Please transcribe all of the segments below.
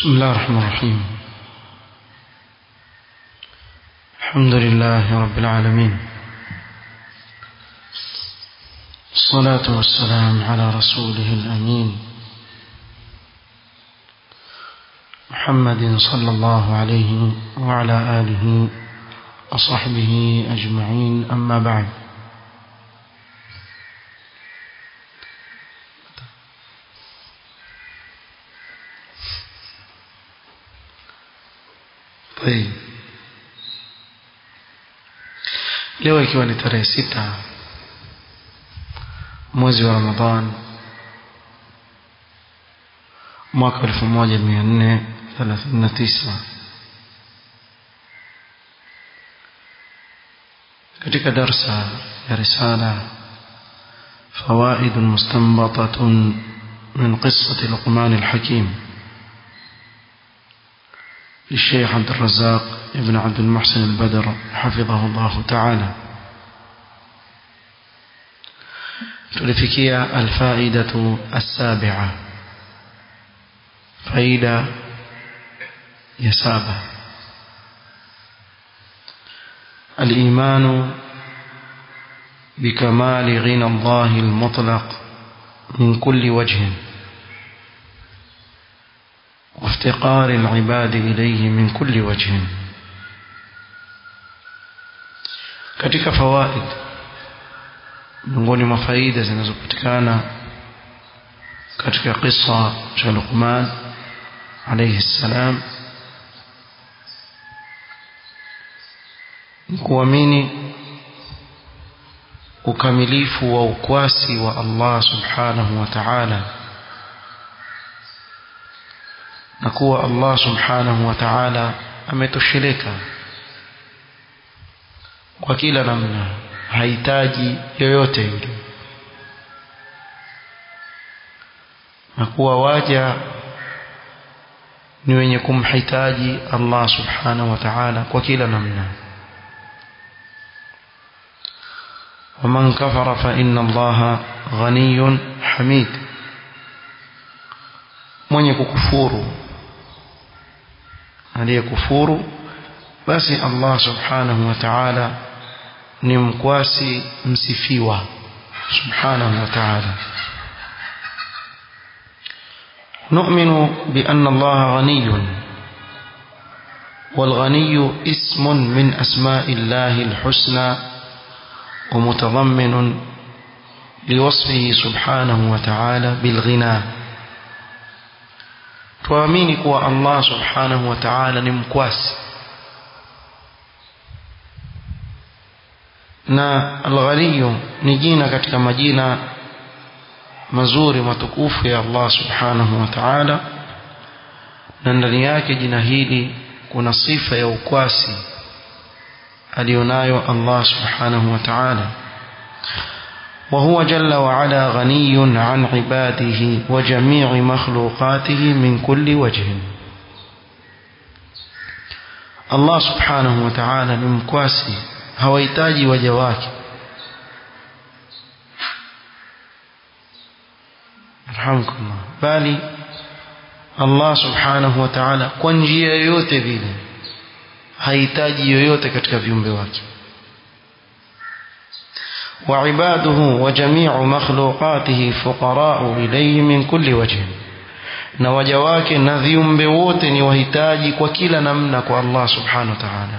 بسم الله الرحمن الرحيم الحمد لله رب العالمين الصلاة والسلام على رسوله الأمين محمد صلى الله عليه وعلى آله وصحبه أجمعين أما بعد طيب leo ikiwa ni tarehe sita mwezi wa ramadhan mwaka elfu moja mia nne thelathini na tisa katika darsa ya risala فوائد مستنبطة من قصة لقمان الحكيم للشيخ عبد الرزاق ابن عبد المحسن البدر حفظه الله تعالى تلفكية الفائدة السابعة فائدة يسابة الإيمان بكمال غنى الله المطلق من كل وجه وافتقار العباد إليه من كل وجه katika fawaid miongoni mwa faida zinazopatikana katika kisa cha Luqman alayhi salam ni kuamini ukamilifu wa ukwasi wa Allah subhanahu wa ta'ala na kuwa Allah subhanahu wa ta'ala ametosheleka kwa kila namna hahitaji yoyote yule na kuwa waja ni wenye kumhitaji Allah subhanahu wa ta'ala kwa kila namna ومن كفر فإن الله غني حميد mwenye kukufuru aliyekufuru basi Allah subhanahu wa ta'ala ni mkwasi msifiwa subhanahu wa ta'ala نؤمن بأن الله غني والغني اسم من أسماء الله الحسنى ومتضمن لوصفه سبحانه وتعالى بالغنى tuamini kuwa Allah subhanahu wa ta'ala ni mkwasi na al-ghaniyu ni jina katika majina mazuri matukufu ya Allah subhanahu wa ta'ala na ndani yake jina hili kuna sifa ya ukwasi alionayo Allah subhanahu wa ta'ala وهو جل وعلا غني عن عباده وجميع مخلوقاته من كل وجه الله سبحانه وتعالى ni mkwasi hawahitaji waja wake arhamkumullah bali Allah subhanahu wa ta'ala kwa njia yoyote vile hahitaji yoyote katika viumbe wake وعباده وجميع مخلوقاته فقراء إليه من كل وجه na waja wake na viumbe wote ni wahitaji kwa kila namna kwa Allah subhanahu wa ta'ala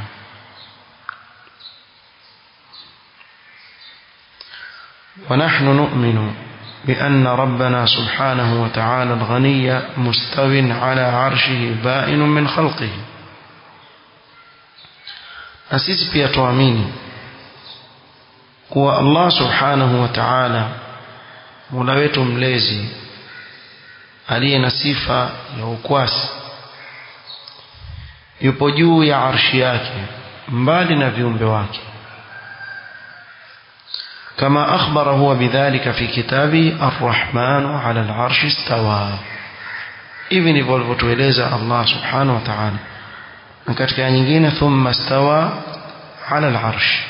ونحن نؤمن بأن ربنا سبحانه وتعالى الغني مستو على عرشه بائن من خلقه أسيس بيتواميني kuwa Allah subhanahu wa ta'ala Mola wetu mlezi aliye na sifa ya ukwasi yupo juu ya arshi yake mbali na viumbe wake kama akhbara huwa bidhalika fi kitabi ar-rahman ala al-arshi istawa hivi ndivyo alivyotueleza Allah subhanahu wa ta'ala na katika nyingine thumma istawa ala al-arshi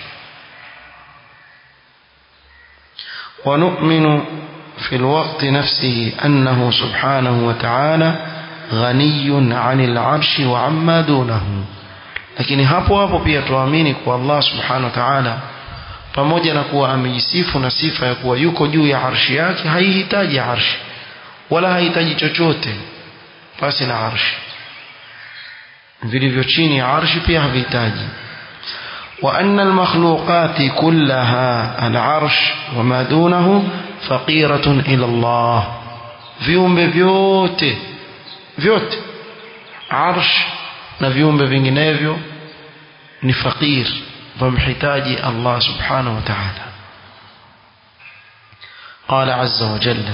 ونؤمن في الوقت نفسه أنه سبحانه وتعالى ghaniyun 'anil 'arshi wa 'amma dunahu lakini hapo hapo pia tuamini kwa Allah subhanahu wa ta'ala pamoja na kuwa amejisifu na sifa ya kuwa yuko juu ya arshi yake haihitaji arshi wala hahitaji chochote basi na arshi vilivyo chini ya arshi pia havihitaji وأن المخلوقات كلها العرش وما دونه فقيرة إلى الله viumbe vyote vyote arsh na viumbe vinginevyo ni fakir vamhitaji Allah subhanahu wa ta'ala قال عز وجل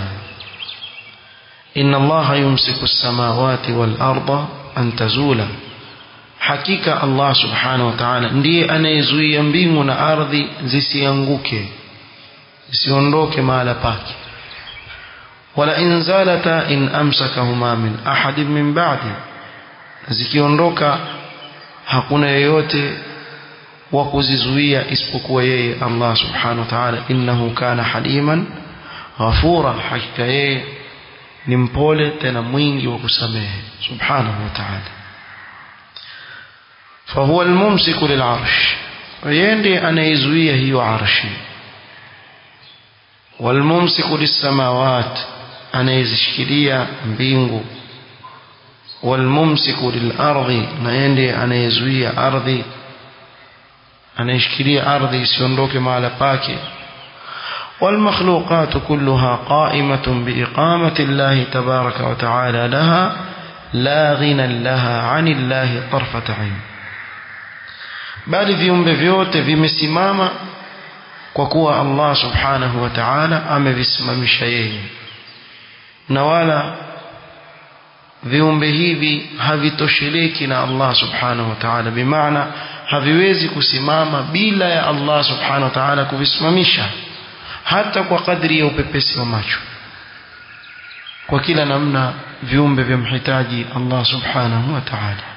إن الله يمسك السماوات والأرض أن تزولا hakika Allah subhanahu wa ta'ala ndiye anayezuia mbingu na ardhi zisianguke zisiondoke mahala pake wala in zalata in amsakahuma min ahadin min ba'di zikiondoka hakuna yeyote wa kuzizuia isipokuwa yeye Allah subhanahu wa ta'ala innahu kana haliman ghafura hakika yeye ni mpole tena mwingi wa kusamehe subhanahu wa ta'ala فهو الممسك للعرش ويندي أنا يزويه هي عرشي والممسك للسماوات أنا يزشكلية بينغو والممسك للأرض نيندي أنا يزويه أرضي أنا يشكلية أرضي سيندوك مع لباكي والمخلوقات كلها قائمة بإقامة الله تبارك وتعالى لها لا غنى لها عن الله طرفة عين bali viumbe vyote vimesimama kwa kuwa Allah subhanahu wa ta'ala amevisimamisha yeye na wala viumbe hivi havitosheleki na Allah subhanahu wa ta'ala bimaana haviwezi kusimama bila ya Allah subhanahu wa ta'ala kuvisimamisha hata kwa kadri ya upepesi wa macho kwa kila namna viumbe vyamhitaji Allah subhanahu wa ta'ala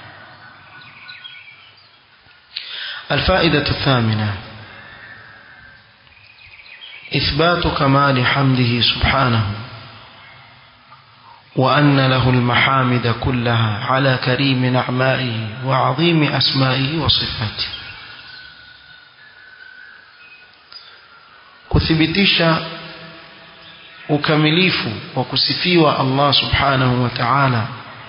الفائدة الثامنة إثبات كمال حمده سبحانه وأن له المحامد كلها على كريم نعمائه وعظيم أسمائه وصفاته kuthibitisha ukamilifu wa kusifiwa Allah subhanahu wa ta'ala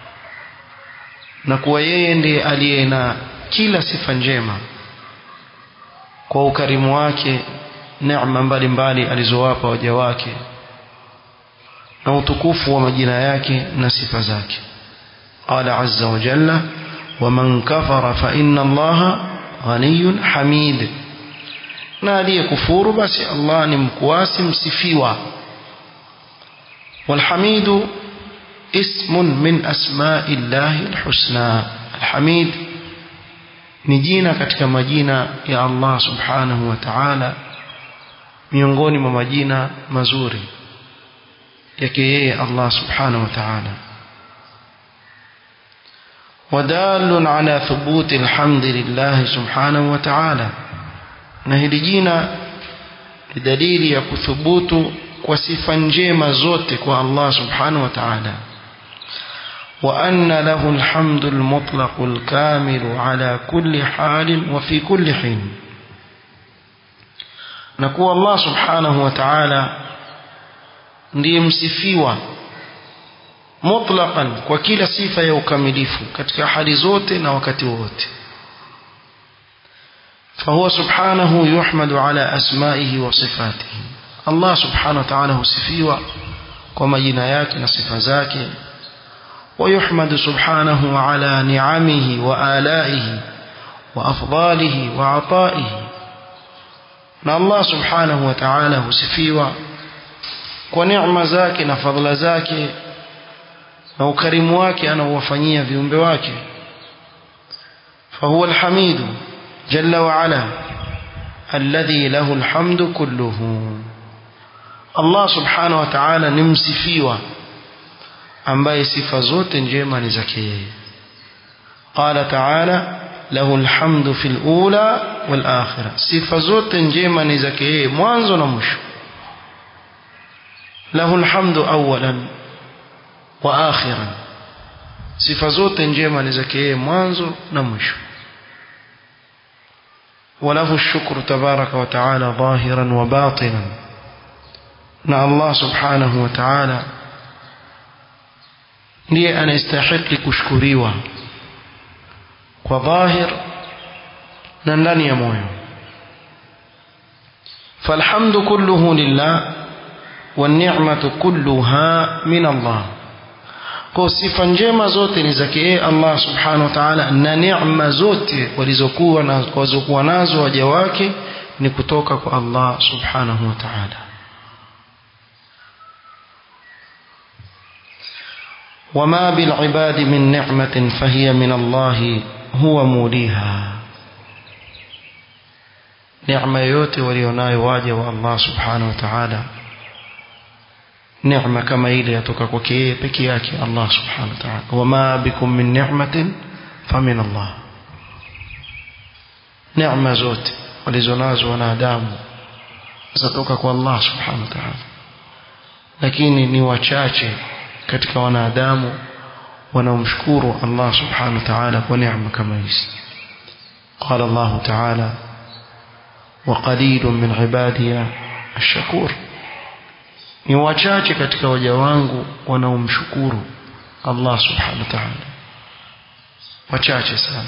na kuwa yeye ndiye aliye na kila sifa njema kwa ukarimu wake neema mbalimbali alizowapa waja wake na utukufu wa majina yake na sifa zake qala azza wa jalla waman kafara fa inna allaha ghaniyun hamid na aliyekufuru basi Allah ni mkuasi msifiwa والحميد اسم من أسماء الله الحسنى الحميد ni jina katika majina ya Allah subhanahu wa ta'ala miongoni mwa majina mazuri yake yeye Allah subhanahu wa ta'ala ودال على ثبوت الحمد لله سبحانه وتعالى na hili jina ni dalili ya kuthubutu kwa sifa njema zote kwa Allah subhanahu wa ta'ala وأن له الحمد المطلق الكامل على كل حال وفي كل حين نكو الله سبحانه وتعالى ndiye msifiwa mutlaqan kwa kila sifa ya ukamilifu katika hali zote na wakati wote فهو سبحانه يحمد على أسمائه وصفاته الله سبحانه وتعالى husifiwa kwa majina yake na sifa zake ويحمد سبحانه على نعمه وآلائه وأفضاله وعطائه na Allah subhanahu wa ta'ala husifiwa kwa neema zake na fadhila zake na ukarimu wake anaowafanyia viumbe wake فهو الحميد جل وعلا الذي له الحمد كله الله سبحانه وتعالى نمسفيوا ambaye sifa zote njema ni zake yeye qala ta'ala lahu alhamdu fil ula wal akhirah sifa zote njema ni zake yeye mwanzo na mwisho lahu alhamdu awalan wa akhiran sifa zote njema ni zake yeye mwanzo na mwisho وله الشكر تبارك وتعالى ظاهرا وباطنا na Allah subhanahu wa ta'ala ndiye anastahili kushukuriwa kwa dhahir na ndani ya moyo فالحمد كله لله والنعمة كلها من الله kwa sifa njema zote ni zake yeye Allah subhanahu wa ta'ala na neema zote walizokuwa na walizokuwa nazo waja wake ni kutoka kwa Allah subhanahu wa ta'ala وما بالعباد من نعمة فهي من الله هو موليها neema yoyote walionayo waja wa Allah subhanahu wa ta'ala neema kama ile yatoka kwake yeye peke yake Allah subhanahu wa ta'ala wama bikum min ni'matin famin Allah neema zote walizonazo wanadamu zatoka kwa Allah subhanahu wa ta'ala lakini ni wachache katika wanadamu wanaomshukuru Allah subhanahu wa ta'ala kwa neema kama hizi قال الله تعالى وقليل من عبادي الشكور ni wachache katika waja wangu wanaomshukuru Allah subhanahu wa ta'ala wachache sana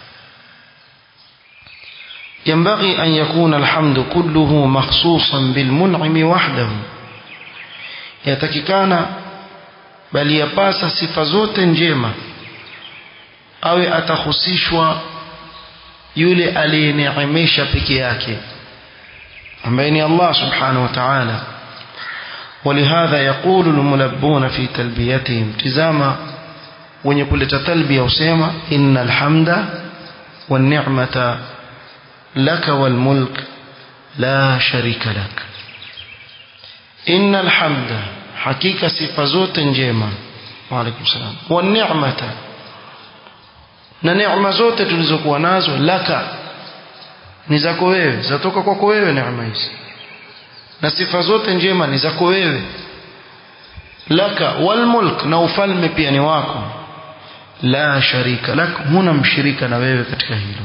ينبغي أن يكون الحمد كله مخصوصا بالمنعم وحده yatakikana bali yapasa sifa zote njema awe atahusishwa yule aliyeneemesha peke yake ambaye ni Allah subhanahu wa ta'ala ولهذا يقول الملبون في تلبيتهم تزاما wenye kuleta talbia usema inna alhamda wan ni'mata laka wal mulk la sharika lak inna alhamda hakika sifa zote njema wa alaykum salam wan ni'mata na neema zote tulizokuwa nazo laka ni zako wewe zatoka kwako wewe neema hizi na sifa zote njema ni zako wewe laka wal mulk na ufalme pia ni wako la sharika lak huna mshirika na wewe katika hilo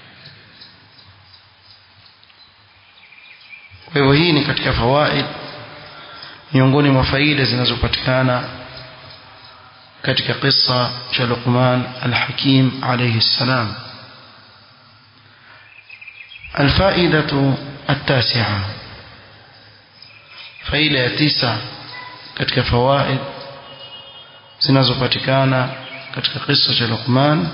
kwa hivyo hii ni katika fawaid miongoni mwa faida zinazopatikana katika kisa cha Luqman al-Hakim alayhi salam الفائدة التاسعة faida ya tisa katika fawaid zinazopatikana katika kisa cha Luqman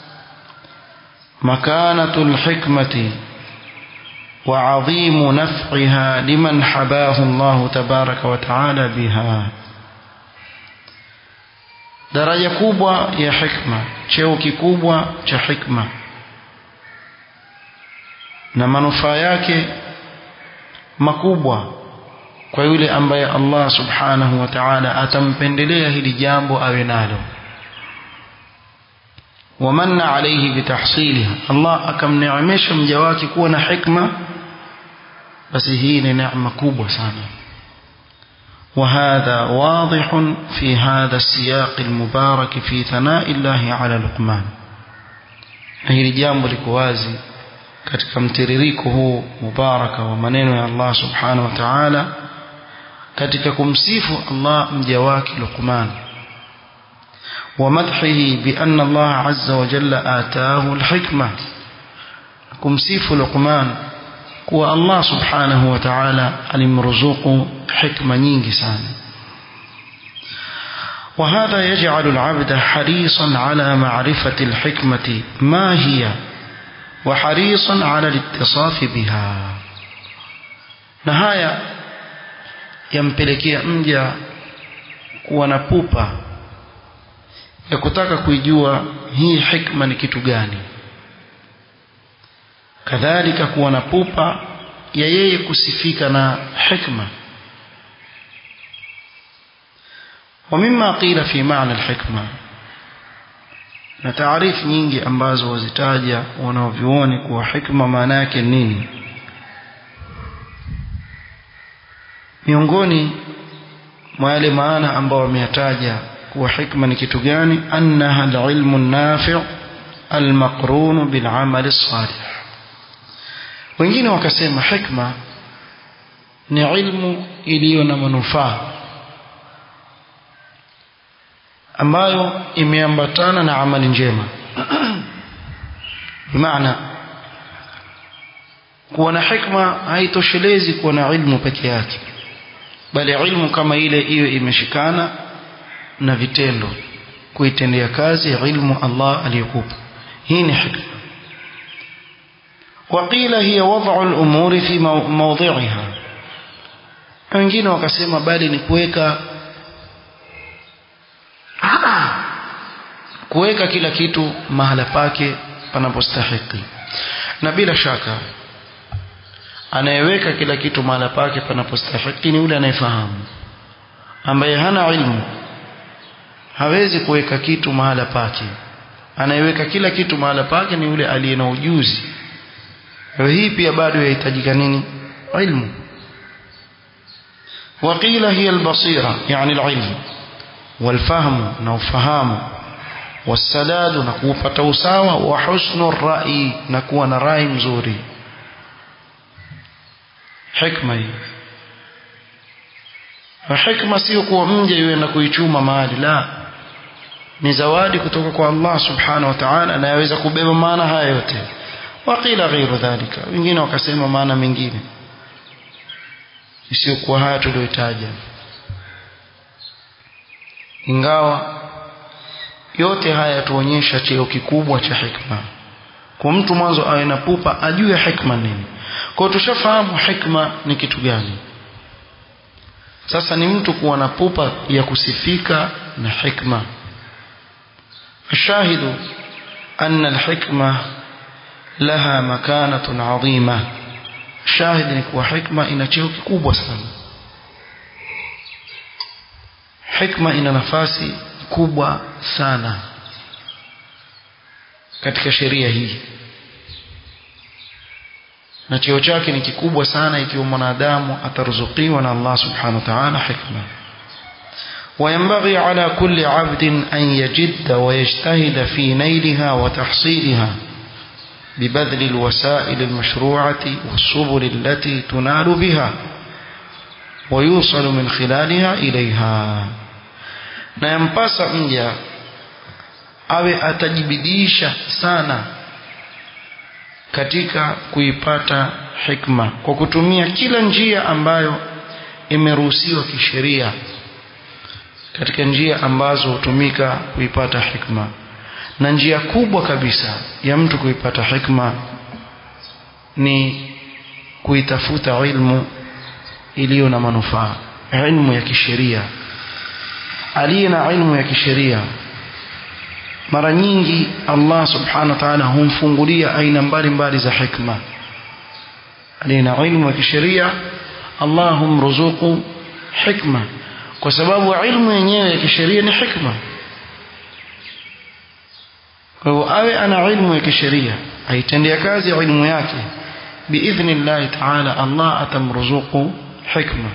makanatul hikmati وعظيم نفعها لمن حباه الله تبارك وتعالى بها daraja kubwa ya hikma cheo kikubwa cha hikma na manufaa yake makubwa kwa yule ambaye Allah subhanahu wa ta'ala atampendelea hili jambo awe nalo wamanna alayhi bitahsiliha Allah akamneemesha mja wake kuwa na hikma basi hii ni neema kubwa sana وهذا واضح في هذا السياق المبارك في ثناء الله على لقمان hili jambo liko wazi katika mtiririko huu mubaraka wa maneno ya Allah subhanahu wa ta'ala katika kumsifu Allah mja wake Luqman ومدحه بأن الله عز وجل آتاه الحكمة kumsifu Luqman kuwa Allah subhanahu wa ta'ala alimruzuku hikma nyingi sana وهذا يجعل العبد حريصا على معرفة الحكمة ما هي وحريصا على الاتصاف بها نهاية yampelekea mja kuwa na pupa ya kutaka kuijua hii hikma ni kitu gani kadhalika kuwa na pupa ya yeye kusifika na hikma ومما قيل في معنى الحكمة na taarifu nyingi ambazo wazitaja wanaovyuoni kuwa hikma maana yake nini miongoni mwa yale maana ambao wameyataja kuwa hikma ni kitu gani annaha alilmu nafi' almaqrun bil'amal salih wengine wakasema hikma ni ilmu iliyo na manufaa ambayo imeambatana na amali njema bimaana kuwa na hikma haitoshelezi kuwa na ilmu peke yake bali ilmu kama ile iwe imeshikana na vitendo kuitendea kazi ilmu Allah aliyokupa hii ni hikma وقيل هي وضع الأمور في موضعها wengine wakasema bali ni kuweka kuweka kila kitu mahala pake panapostahiki na bila shaka anayeweka kila kitu mahala pake panapostahiki ni yule anayefahamu ambaye hana ilmu hawezi kuweka kitu mahala pake anayeweka kila kitu mahala pake ni yule aliye na ujuzi kwa hii pia bado yahitajika nini ilmu وقيل هي البصيرة يعني العلم والفهم نوفهام والسداد نكوفة توساوى وحسن الرأي نكون رأي مزوري حكمة حكمة sio kuwa mje yeye na kuichuma mali la ni zawadi kutoka kwa Allah subhanahu wa ta'ala anayeweza kubeba maana haya yote waqila ghairu dhalika wengine wakasema maana mengine isiyokuwa haya tuliyotaja ingawa yote haya yatuonyesha cheo kikubwa cha hikma kwa mtu mwanzo awe na pupa ajue hikma nini kwa tushafahamu hikma ni kitu gani sasa ni mtu kuwa na pupa ya kusifika na hikma الشاهد أن الحكمة لها مكانة عظيمة shahidi ni kuwa hikma ina cheo kikubwa sana hikma ina nafasi kubwa sana katika sheria hii na cheo chake ni kikubwa sana ikiwa mwanadamu ataruzukiwa na Allah subhanahu wa ta'ala hikma وينبغي على كل عبد أن يجد ويجتهد في نيلها وتحصيلها ببذل الوسائل المشروعة والسبل التي تنال بها ويوصل من خلالها إليها na yampasa mja awe atajibidisha sana katika kuipata hikma kwa kutumia kila njia ambayo imeruhusiwa kisheria katika njia ambazo hutumika kuipata hikma na njia kubwa kabisa ya mtu kuipata hikma ni kuitafuta ilmu iliyo na manufaa ilmu ya kisheria aliye na ilmu ya kisheria mara nyingi Allah subhanahu wa ta'ala humfungulia aina mbalimbali za hikma aliye na ilmu ya kisheria Allah humruzuku hikma kwa sababu ilmu yenyewe ya kisheria ni hikma kwa hivyo awe ana ilmu ya kisheria aitendea kazi ilmu yake biidhni llahi taala Allah atamruzuku hikma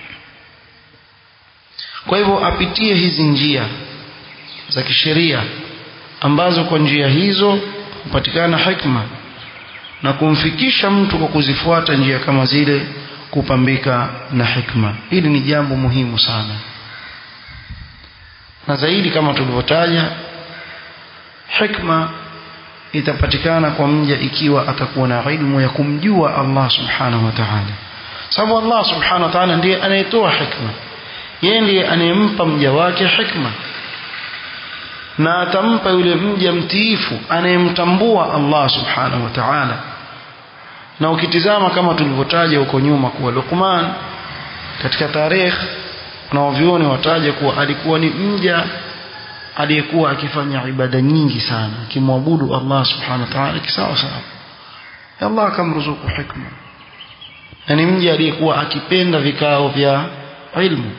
kwa hivyo apitie hizi njia za kisheria ambazo kwa njia hizo hupatikana hikma na kumfikisha mtu kwa kuzifuata njia kama zile kupambika na hikma hili ni jambo muhimu sana na zaidi kama tulivyotaja hikma itapatikana kwa mja ikiwa atakuwa na ilmu ya kumjua Allah subhanahu wa ta'ala sababu Allah subhanahu wa ta'ala ndiye anayetoa hikma yeye ndiye anayempa mja wake hikma na atampa yule mja mtiifu anayemtambua Allah subhanahu wa ta'ala na ukitizama kama tulivyotaja huko nyuma kuwa Luqman katika tarehe na wavyoni wataja kuwa alikuwa ni mja aliyekuwa akifanya ibada nyingi sana akimwabudu Allah subhanahu wa ta'ala kisawa sawa Allah akamruzuku hikma na ni mja aliyekuwa akipenda vikao vya ilmu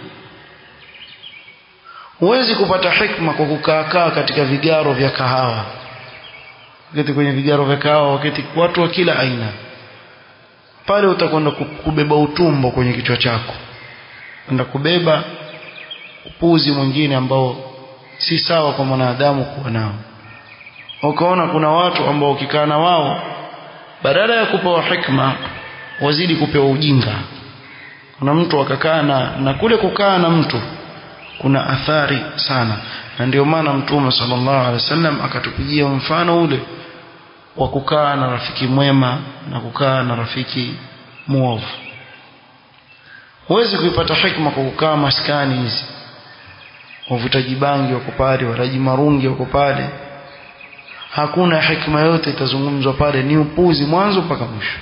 huwezi kupata hikma kwa kukaakaa katika vigaro vya kahawa wakati kwenye vigaro vya kahawa wakati watu wa kila aina pale utakwenda kubeba utumbo kwenye kichwa chako enda kubeba upuzi mwingine ambao si sawa kwa mwanadamu kuwa nao ukaona kuna watu ambao ukikaa na wao badala ya kupewa hikma wazidi kupewa ujinga kuna mtu akakaa na, na kule kukaa na mtu kuna athari sana na ndio maana mtume sallallahu alaihi wasallam akatupigia mfano ule wa kukaa na rafiki mwema na kukaa na rafiki muovu huwezi kuipata hikma kwa kukaa maskani hizi wavutaji bangi wako pale walaji marungi wako pale hakuna hikma yote itazungumzwa pale ni upuzi mwanzo mpaka mwisho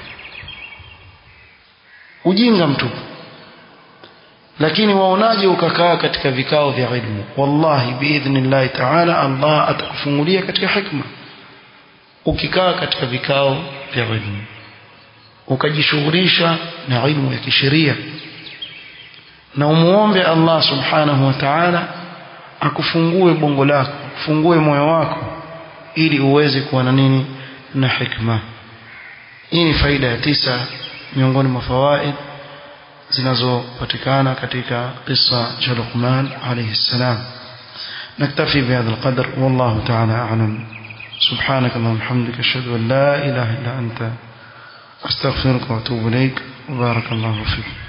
ujinga mtupu lakini waonaje ukakaa katika vikao vya ilmu wallahi biidhnillahi taala allah atakufungulia katika hikma ukikaa katika vikao vya ilmu ukajishughulisha na ilmu ya kisheria na umuombe allah subhanahu wa taala akufungue bongo lako akufungue moyo wako ili uweze kuwa na nini na hikma hii ni faida ya tisa miongoni mwa fawaid zinazopatikana katika qissa cha Luqman alayhi salam نكتفي بهذا القدر والله تعالى أعلم سبحانك اللهم وبحمدك أشهد أن لا إله إلا أنت أستغفرك وأتوب إليك وبارك الله فيك